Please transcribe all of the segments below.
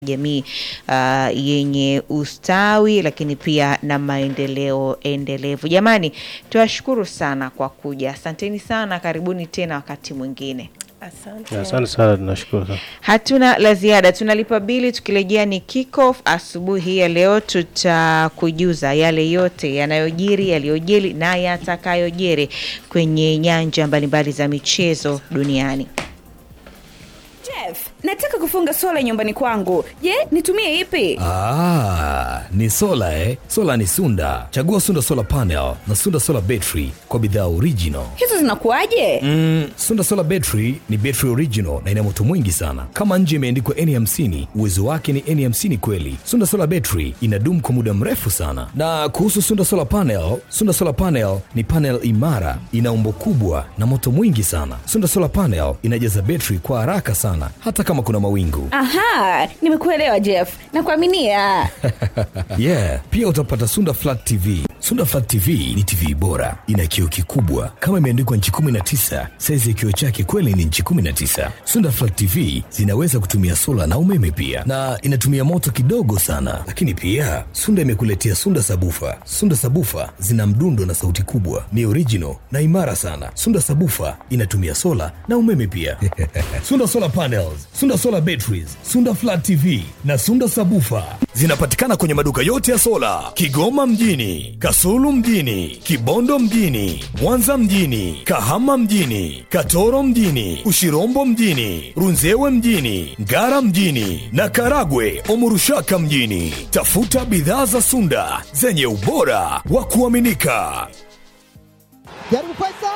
jamii uh, yenye ustawi lakini pia na maendeleo endelevu. Jamani, tuwashukuru sana kwa kuja, asanteni sana, karibuni tena wakati mwingine. Asante. Asante sana, tunashukuru sana. Hatuna la ziada, tunalipa bili. Tukirejea ni kickoff asubuhi hii ya leo, tutakujuza yale yote yanayojiri, yaliyojiri na yatakayojiri kwenye nyanja mbalimbali za michezo duniani. Jeff, nataka kufunga sola nyumbani kwangu. Je, nitumie ipi? Ah, ni sola eh? Sola ni Sunda. Chagua Sunda Solar Panel na Sunda Solar Battery kwa bidhaa original. Hizo zinakuwaje? Mm, Sunda Solar Battery ni battery original na ina moto mwingi sana. Kama nje imeandikwa N50, uwezo wake ni N50 kweli. Sunda Solar Battery inadumu kwa muda mrefu sana. Na kuhusu Sunda Solar Panel, Sunda Solar Panel ni panel imara, ina umbo kubwa na moto mwingi sana. Sunda Solar Panel inajaza battery kwa haraka sana hata kama kuna mawingu. Aha, nimekuelewa Jeff. Nakuaminia. yeah, pia utapata Sunda Flat TV. Sunda Flat TV ni TV bora, ina kioo kikubwa kama imeandikwa nchi 19. Saizi ya kioo chake kweli ni nchi 19. Sunda Flat TV zinaweza kutumia sola na umeme pia, na inatumia moto kidogo sana. Lakini pia Sunda imekuletea Sunda Sabufa. Sunda Sabufa zina mdundo na sauti kubwa, ni original na imara sana. Sunda Sabufa inatumia sola na umeme pia. Sunda Solar Panels, Sunda Solar Batteries, Sunda Flat TV na Sunda Sabufa zinapatikana kwenye maduka yote ya sola Kigoma mjini, Kasulu mjini, Kibondo mjini, Mwanza mjini, Kahama mjini, Katoro mjini, Ushirombo mjini, Runzewe mjini, Ngara mjini na Karagwe Omurushaka mjini. Tafuta bidhaa za Sunda zenye ubora wa kuaminika. Jaribu Faisal!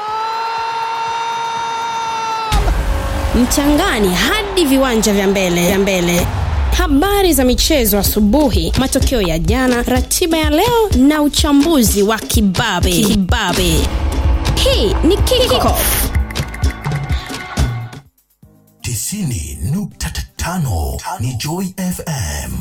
Mchangani hadi viwanja vya mbele vya mbele. Habari za michezo asubuhi, matokeo ya jana, ratiba ya leo na uchambuzi wa kibabe kibabe. Hii ni Kickoff. tisini nukta tano ni Joy FM.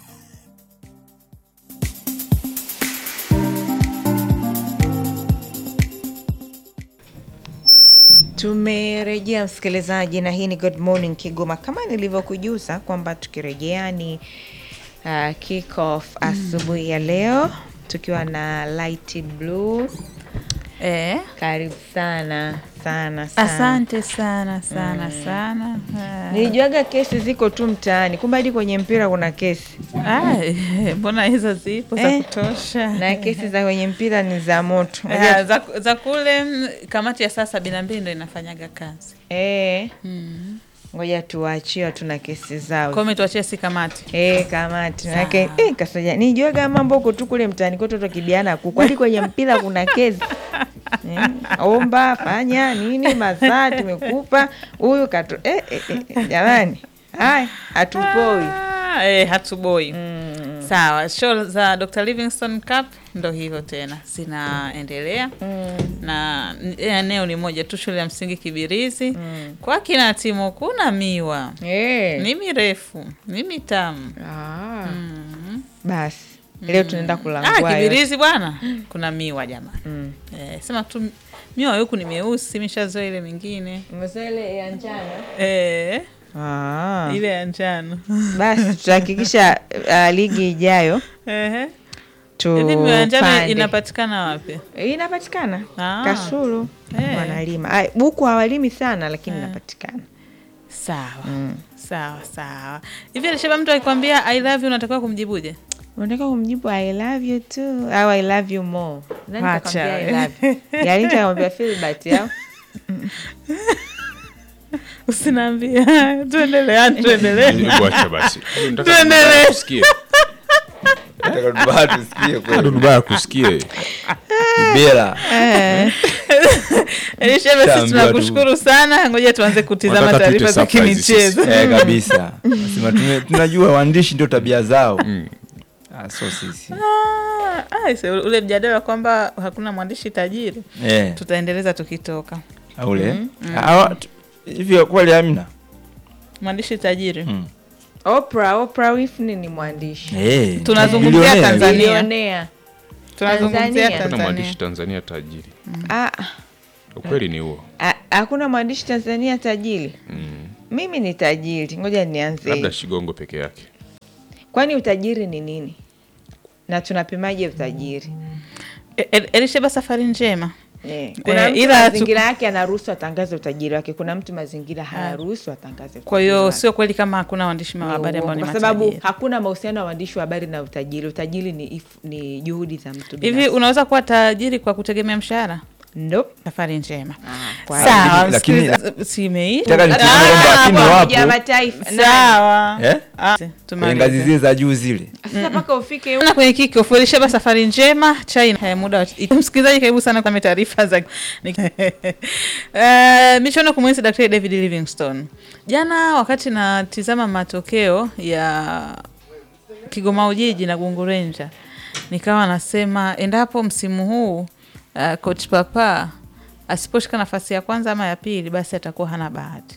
Tumerejea msikilizaji, na hii ni Good Morning Kigoma. Kama nilivyokujuza kwamba tukirejea ni uh, kick off asubuhi ya leo tukiwa na light blue. Eh, Karibu sana sana sana. asante sana sana sana. Ah. Nilijuaga kesi ziko tu mtaani, kumbe hadi kwenye mpira kuna kesi, Ah, eh, mbona hizo zipo za Eh, kutosha na kesi za kwenye mpira ni za moto. Ah, za, za kule mm, kamati ya saa sabini na mbili ndo inafanyaga kazi Eh, ngoja tuwaachie watu na kesi zao. kwao, tuachie si kamati Eh, kamati manake eh, kasaja nijuaga mambo huko tu kule mtaani kwetu tukibiana kuku hadi kwenye mpira kuna kesi eh, omba fanya nini masaa tumekupa huyu kato eh, eh, eh, jamani haya hatupoi Ah, eh, hatuboi sawa. Show za Dr. Livingstone Cup ndo hivyo tena zinaendelea na eh, eneo ni moja tu, shule ya msingi Kibirizi kwa kina timu kuna miwa eh. ni mirefu ni mitamu ah. basi leo tunaenda Ah, kulangua Kibirizi bwana, kuna miwa jamani. Eh, sema tu miwa huku ni meusi, mishazoa ile mingine ile ya njano eh, ah. ile ya njano basi tutahakikisha uh, ligi ijayo Ehe. Hivi miwa ya njano tupande inapatikana wapi? inapatikana Ah. Kasulu Eh. wanalima Ai, huku hawalimi sana lakini inapatikana Sawa sawa sawa. Hivi Alishaba, mtu akikwambia I love you unatakiwa kumjibuje? unataka kumjibu I love you too au I love you more Nani Acha kakwambia I we. love you? Yaani nitamwambia Philbert au Usinaambia. Tuendelee, tuendelee. Hebu acha basi. Nataka Tuendelee. Dudubaya kusikie. Dudubaya tusikie Ah, kweli. Dudubaya kusikie. Ibera. Elishaba, sisi Shaambiwa tu. tunakushukuru sana. Ngoja tuanze kutizama Wanataka tuite taarifa za surprise kimichezo. Eh, kabisa. Nasema tume- tunajua waandishi ndio tabia zao. Ah, so sisi. Ah, ah, ise, ule mjadala kwamba hakuna mwandishi tajiri Eh, tutaendeleza tukitoka. ule. Hawa- tu- Hivyo kweli amna. Mwandishi tajiri Mm. Oprah Oprah Winfrey ni mwandishi Eh, Tunazungumzia bilionea. Tanzania. bilionea tunazungumzia Tanzania. Kuna Tanzania. mwandishi Tanzania tajiri. Ah, Ukweli ni huo. ah, hakuna mwandishi Tanzania tajiri Mm. mimi ni tajiri ngoja nianze Labda Shigongo peke yake. kwani utajiri ni nini na tunapimaje utajiri E- El- Elisheba, safari njema. Eh, kuna Eh, mtu ila tu- mazingira yake anaruhusu atangaze utajiri wake kuna mtu mazingira hayaruhusu atangaze utajiri Kwa hiyo wake. sio kweli kama hakuna waandishi wa Ni habari ambao ni uongo, kwa sababu matajiri. hakuna mahusiano ya waandishi wa habari na utajiri utajiri ni, if, ni juhudi za mtu Hivi binafsi. unaweza kuwa tajiri kwa kutegemea mshahara? Nope. Safari njema. kwa Sawa, Lakini- msikiliza- si imeisha? Nataka nitie Ah, kwamba lakini hapo. wapo. Umoja wa Mataifa nani? Sawa. Eh? Ah, kwenye tumalize. ngazi zile za juu zile sasa mpaka ufike na kwenye kikofu Elisheba, safari njema chai eh, muda wa msikilizaji, karibu sana kwa taarifa za uh, michuano kumwenzi Daktari David Livingstone. Jana wakati natizama matokeo ya Kigoma Ujiji na Gungu Ranger, nikawa nasema endapo msimu huu uh, coach Papa asiposhika nafasi ya kwanza ama ya pili, basi atakuwa hana bahati.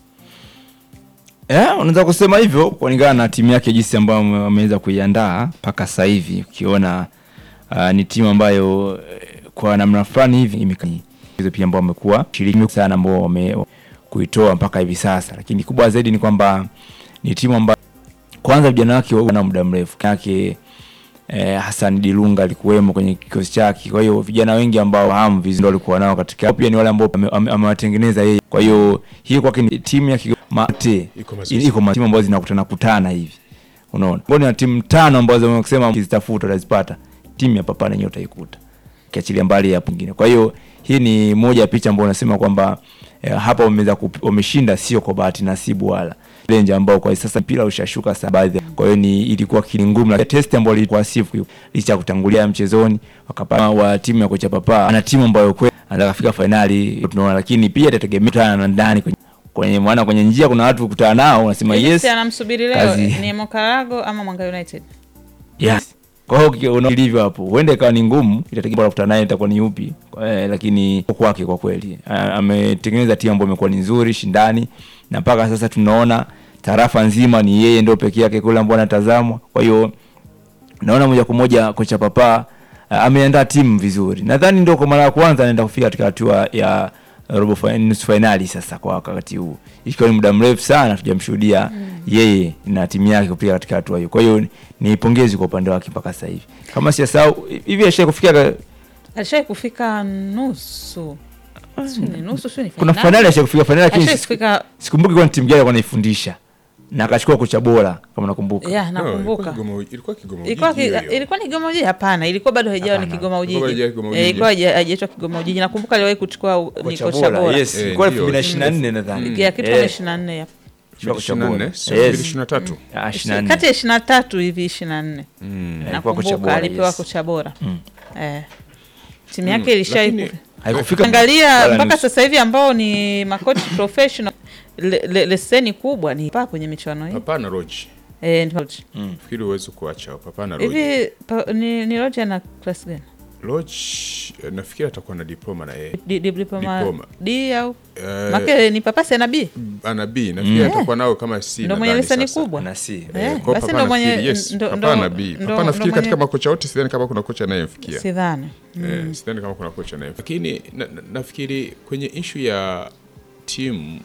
Eh, unaweza kusema hivyo kulingana na timu yake jinsi ambayo wame- wameweza kuiandaa mpaka sasa hivi ukiona uh, ni timu ambayo eh, kwa namna fulani hivi imeka- hizo pia ambao wamekuwa shiriki sana ambao wame kuitoa mpaka hivi sasa, lakini kubwa zaidi ni kwamba ni timu ambayo kwanza vijana wake wana muda mrefu yake eh, Hassan Dilunga alikuwemo kwenye kikosi chake. Kwa hiyo vijana wengi ambao hamu vizuri ndio walikuwa nao katika pia ni wale ambao ame- ame- amewatengeneza yeye. Kwa hiyo hii kwake ni timu ya Kigoma mate Iko mazoezi. iko ma- timu ambazo zinakutana kutana hivi, unaona mbona na timu tano ambazo wamesema ukizitafuta utazipata, timu ya Papa yenyewe utaikuta, kiachilia mbali ya pengine. Kwa hiyo hii ni moja ya picha ambayo unasema kwamba eh, hapa wameweza kup- wameshinda, sio kwa bahati nasibu wala lenje ambao kwa sasa mpira ushashuka sana baadhi. Kwa hiyo ni ilikuwa kili ngumu na test ambayo ilikuwa sifu licha ya kutangulia mchezoni wakapata wa timu ya kocha Papa ana timu ambayo kweli anataka kufika fainali tunaona, lakini pia itategemea kutana na ndani kwenye kwenye maana kwenye njia kuna watu kukutana nao unasema Hivi yes si anamsubiri leo kazi. ni Mokarago ama Mwanga United? yes. Kwa hiyo uki- unaona ilivyo hapo, huenda ikawa ni ngumu, itategemea kukutana naye itakuwa ni yupi eh, lakini kwake kwa kweli ah, ametengeneza timu ambayo imekuwa ni nzuri shindani, na mpaka sasa tunaona tarafa nzima ni yeye ndio pekee yake kule ambao anatazamwa. Kwa hiyo naona moja kwa moja kocha Papa uh, ameandaa timu vizuri. Nadhani ndio kwa mara ya kwanza anaenda kufika katika hatua ya robo fi- nusu fainali sasa kwa wakati huu, ikiwa ni muda mrefu sana tujamshuhudia yeye na timu yake kufika katika hatua hiyo. Kwa hiyo ni pongezi kwa upande wake mpaka sasa hivi, kama sijasahau hivi ashai kufikia ka- Alishai kufika nusu, Sio ni nusu, sio ni kuna fainali. fainali ashai kufika fainali, lakini Alishai siku- kufika sikumbuki kwa ni timu gani alikuwa anaifundisha na akachukua kocha bora kama nakumbuka. ya No, ilikuwa nakumbuka Kigoma- ilikuwa Kigoma ilikuwa Ujiji ki- hiyo hiyo. ilikuwa ni Kigoma Ujiji? Hapana, ilikuwa bado haijawa ni Hapana. Kigoma Ujiji, Ilikuwa haijawa Kigoma Eh, Ujiji. ilikuwa haija- haijaitwa Kigoma Ujiji. Nakumbuka aliwahi kuchukua u- ni Kocha kocha bora, bora yes, Eh, ilikuwa ndio. 2024 nadhani. ya kitu Eh, kama ishirini na nne ya ilikuwa kocha 24, bora. sio Yes. 23. Ah, 24. kati ya ishirini na tatu hivi ishirini na nne Alikuwa kocha nakumbuka bora, alipewa yes. kocha bora eh. timu yake ilishai Lakini- ku- Haikufika angalia wala mpaka nusu. sasa hivi ambao ni makochi professional le, le, leseni kubwa ni paa kwenye michuano hii Hapana Roji. eh, ni Lodge. Fikiri uweze kuacha hapo. Hapana Roji. hivi pa, ni, ni Lodge ana class gani Roji eh, nafikiri atakuwa na diploma na yeye. D, D, diploma Diploma. D au Eh, make ni papasi ana B ana B nafikiri atakuwa nao kama C. ndo mwenye nadhani leseni sasa. kubwa Na si. Eh, Kwa basi Papa ndo mwenye nafikiri, yes, ndo- Papa ndo- ana B. ndo- Papa ndo nafikiri katika mwenye- makocha wote sidhani kama kuna kocha anayemfikia. sidhani Eh, sidhani kama kuna kocha naye, lakini na, na, nafikiri kwenye ishu ya timu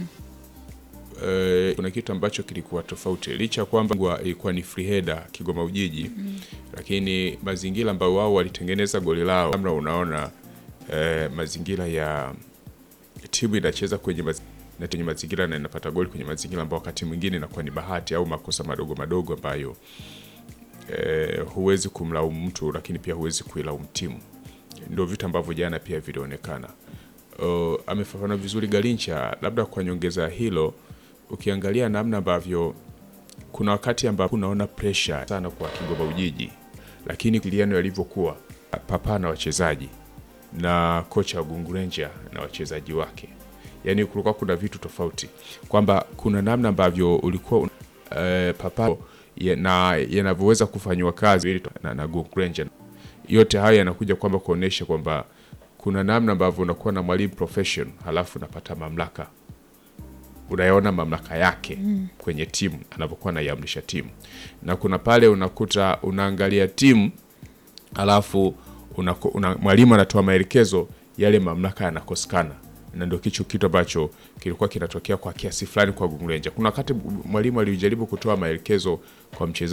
eh, kuna kitu ambacho kilikuwa tofauti licha ya kwamba ngwa- ilikuwa ni free header Kigoma Ujiji lakini mazingira ambayo wao walitengeneza goli lao, namna unaona eh, mazingira ya timu inacheza kwenye maz na kwenye mazingira na inapata goli kwenye mazingira ambayo wakati mwingine inakuwa ni bahati au makosa madogo madogo ambayo eh, huwezi kumlaumu mtu lakini pia huwezi kuilaumu timu. Ndio vitu ambavyo jana pia vilionekana. Uh, amefafanua vizuri Garincha, labda kwa nyongeza hilo, ukiangalia namna ambavyo kuna wakati ambapo unaona pressure sana kwa Kigoma Ujiji, lakini kiliano yalivyokuwa Papa na wachezaji na kocha wa Gungu Ranger na wachezaji wake, yaani kulikuwa kuna vitu tofauti, kwamba kuna namna ambavyo ulikuwa un- eh, Papa ya, na yanavyoweza kufanywa kazi ili na, na Gungu Ranger. Yote haya yanakuja kwamba kuonesha kwamba kuna namna ambavyo unakuwa na mwalimu profession halafu unapata mamlaka unayaona mamlaka yake kwenye timu anavyokuwa anaiamrisha timu, na kuna pale unakuta unaangalia timu alafu unako- una, mwalimu anatoa maelekezo, yale mamlaka yanakosekana, na ndio kicho kitu ambacho kilikuwa kinatokea kwa kiasi fulani kwa Gungu Ranger. Kuna wakati mwalimu alijaribu kutoa maelekezo kwa mchezaji